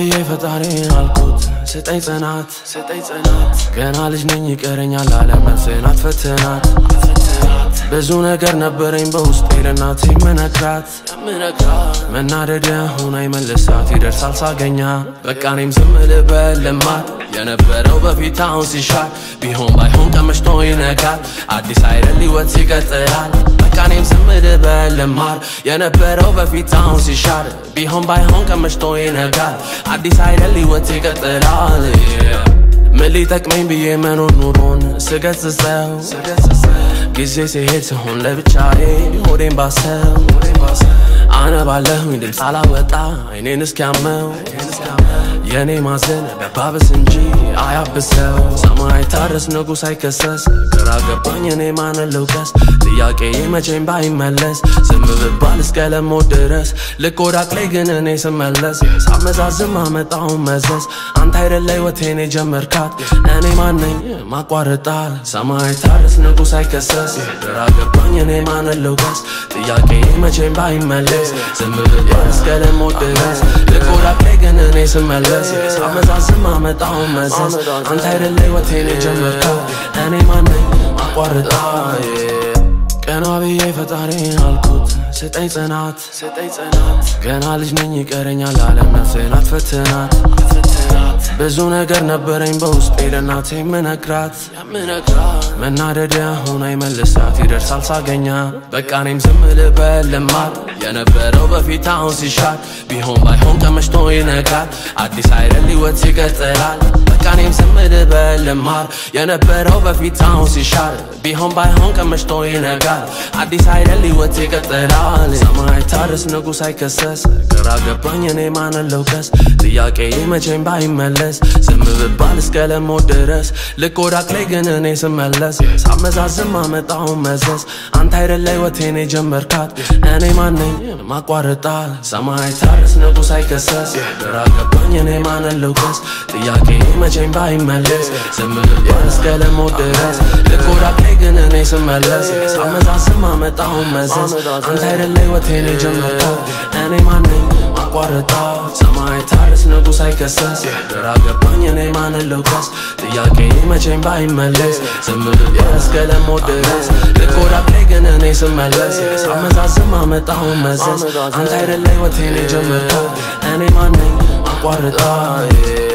ብዬ ፈጣሪን አልኩት ስጠኝ ጽናት ስጠኝ ጽናት ገና ልጅ ነኝ ይቀረኛል አለም ነፍሴን አትፈትናት ብዙ ነገር ነበረኝ በውስጤ ለእናቴ የምነግራት መናደድ ሁን አይመልሳት ይደርሳል ሳገኛ በቃ እኔም ዝም ልበል ልማት የነበረው በፊት አሁን ሲሻል ቢሆን ባይሆን ቀምሽቶ ይነጋል አዲስ አይደል ህይወት ይቀጥላል በቃ እኔም ዝም ልበል ልማር የነበረው በፊት አሁን ሲሻል ቢሆን ባይሆን ቀምሽቶ ይነጋል አዲስ አይደል ህይወት ይቀጥላል ምን ሊጠቅመኝ ብዬ መኖር ኑሮን ስገጽጸው ጊዜ ሲሄድ ስሆን ለብቻዬ ሆዴን ባሰው አነባለሁኝ ድምፅ አላወጣ አይኔን እስኪያመው የእኔ ማዘን በባብስ እንጂ አያብሰው ሰማይ ታረስ ንጉሥ አይከሰስ ግራ ገባኝ እኔ ማንን ልውቀስ ጥያቄ መቼም ባይመለስ ዝም ብባል እስከ ለሞት ድረስ ልክ ወዳቅ ላይ ግን እኔ ስመለስ ሳመዛዝም አመጣውን መዘዝ አንተ አይደለ ህይወቴን የጀመርካት እኔ ማነኝ ማቋርጣል ሰማይ ታረስ ንጉሥ አይከሰስ ግራ ገባኝ እኔ ማንን ልውቀስ ጥያቄ መቼም ባይመለስ ዝም ብባል እስከ ለሞት ድረስ ልክ ወዳቅ ላይ ግን እኔ ስመለስ ሳመዛዝም አመጣውን መዘዝ አንተ አይደለ ህይወቴን የጀመርካት እኔ ማነኝ ማቋርጣል ቀና ብዬ ፈጣሪን አልኩት ስጠኝ ጽናት ስጠኝ ጽናት ገና ልጅ ነኝ ይቀረኛል አለም ነፍሴን አትፈትናት ብዙ ነገር ነበረኝ በውስጤ ለእናቴ የምነግራት መናደድ ሁን አይመልሳት ይደርሳል ሳገኛ በቃ እኔም ዝም ልበል ልማት የነበረው በፊት አሁን ሲሻል ቢሆን ባይሆን ቀምሽቶ ይነጋል አዲስ አይደል ህይወት ይቀጥላል በቃ እኔም ዝም ልበል ልማር የነበረው በፊት አሁን ሲሻል ቢሆን ባይሆን ቀምሽቶ ይነጋል አዲስ አይደል ህይወት ይቀጥላል ሰማይ ታርስ ንጉሥ አይከሰስ ግራ ገባኝ እኔ ማንን ልውቀስ ጥያቄ መቼም ባይመለስ ዝም ብባል እስከ ለሞት ድረስ ልክ ወዳቅ ላይ ግን እኔ ስመለስ ሳመዛዝም አመጣውን መዘዝ አንተ አይደለ ህይወቴን የጀመርካት እኔ ማነኝ ማቋርጣል ሰማይ ታርስ ንጉሥ አይከሰስ ግራ ገባኝ እኔ ማንን ልውቀስ ጥያቄ መቼም ባይመለስ ዝም ብባል እስከ ለሞት ድረስ ልክ ወዳቅ ላይ ግን እኔ ስመለስ ሳመዛዝም አመጣውን መዘዝ አንተ አይደለ ህይወቴን የጀመርካት እኔ ማነኝ ማቋርጣል ሰማይ ታርስ ንጉሥ አይከሰስ ግራ ገባኝ እኔ ማንን ልውቀስ ጥያቄ መቼም ባይመለስ ዝም ብባል እስከ ለሞት ድረስ ልክ ወዳቅ ላይ ግን እኔ ስመለስ ሳመዛዝም አመጣውን መዘዝ አንተ አይደለ ህይወቴን የጀመርካት እኔ ማነኝ ማቋርጣል